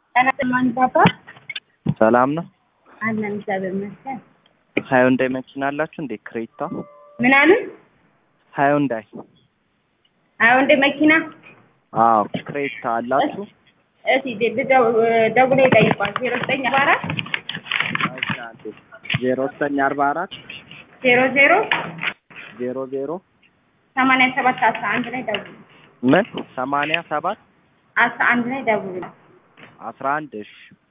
ማን ባባ ሰላም ነው። አለን እግዚአብሔር ይመስገን። ሃዩንዳይ መኪና አላችሁ እንዴ? ክሬታ ምናምን ሃዩንዳይ። አሁን እንደ መኪና አዎ ክሬታ አላችሁ? እስቲ ደውሎ ይጠይቋል። ዜሮ ዘጠኝ አርባ አራት ዜሮ ዘጠኝ አርባ አራት ዜሮ ዜሮ ዜሮ ዜሮ ሰማንያ ሰባት አስራ አንድ ላይ ደውሉ። ምን ሰማንያ ሰባት አስራ አንድ ላይ ደውሉ። አስራ አንድ እሺ